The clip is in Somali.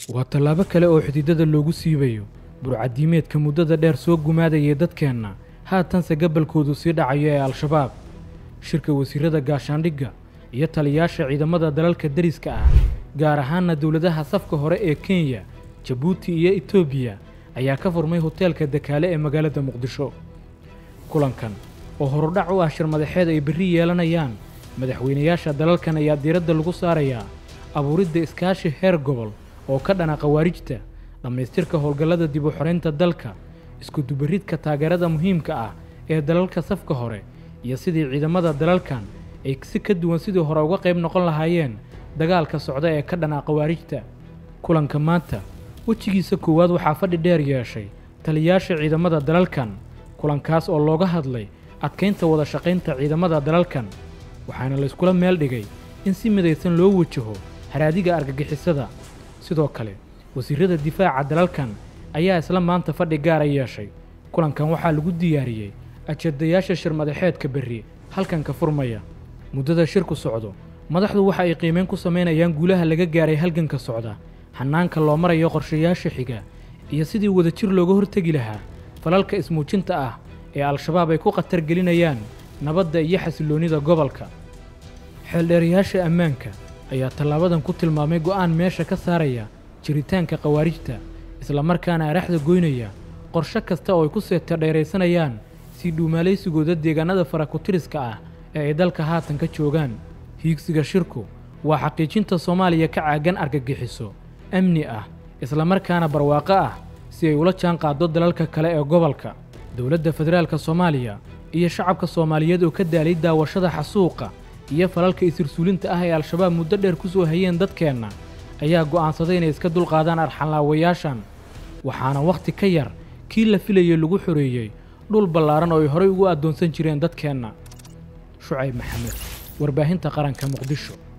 waa tallaabo kale oo xididada loogu siibayo burcadiimeedka muddada dheer soo gumaadayay dadkeenna haatanse gabalkoodu sii dhacayo ee al-shabaab shirka wasiirada gaashaandhigga iyo taliyaasha ciidamada dalalka deriska ah gaar ahaanna dowladaha safka hore ee kenya jabuuti iyo etoobiya ayaa ka furmay hoteelka dakaale ee magaalada muqdisho kulankan oo horudhac u ah shir madaxeed ay berri yeelanayaan madaxweynayaasha dalalkan ayaa diiradda lagu saarayaa abuuridda iskaashi heer gobol oo ka dhana khawaarijta dhammaystirka howlgallada dib u xoraynta dalka iskudubaridka taageerada muhiimka ah ee dalalka safka hore iyo sidii ciidamada dalalkan ay si ka duwan sidii hore uga qayb noqon lahaayeen dagaalka socda ee ka dhana khawaarijta kulanka maanta wejigiisa koowaad waxaa fadhi dheer yeeshay taliyaasha ciidamada dalalkan kulankaas oo looga hadlay adkaynta wada shaqaynta ciidamada dalalkan waxaana layskula meel dhigay in si midaysan loo wajaho haraadiga argagixisada sidoo kale wasiirada difaaca dalalkan ayaa isla maanta fadhi gaara yeeshay kulankan waxaa lagu diyaariyey ajadayaasha shir madaxeedka berri halkanka furmaya muddada shirku socdo madaxdu waxa ay qiimeyn ku samaynayaan guulaha laga gaaray halganka socda xanaanka loo marayo qorshayaasha xiga iyo sidii wadajir looga hortegi lahaa falalka ismuujinta ah ee al-shabaab ay ku khatar gelinayaan nabadda iyo xasilloonnida gobolka xeeldheerayaasha ammaanka ayaa tallaabadan ku tilmaamay go'aan meesha ka saaraya jiritaanka khawaarijta islamarkaana araxda goynaya qorshe kasta oo ay ku seeta dheeraysanayaan sii dhuumaalaysigooda deegaanada farakutiriska ah ee ay dalka haatan ka joogaan hiigsiga shirku waa xaqiijinta soomaaliya ka caagan argagixiso amni ah islamarkaana barwaaqo ah si ay ula jaan qaaddo dalalka kale ee gobolka dowladda federaalka soomaaliya iyo shacabka soomaaliyeed oo ka daalay daawashada xasuuqa iyo falalka isirsuulinta ah ee al-shabaab muddo dheer ku soo hayeen dadkeenna ayaa go'aansaday inay iska dulqaadaan arxanlaawayaashan waxaana wakhti ka yar kii la filayey lagu xoreeyey dhul ballaaran oo ay horay ugu addoonsan jireen dadkeenna shucayb maxamed warbaahinta qaranka muqdisho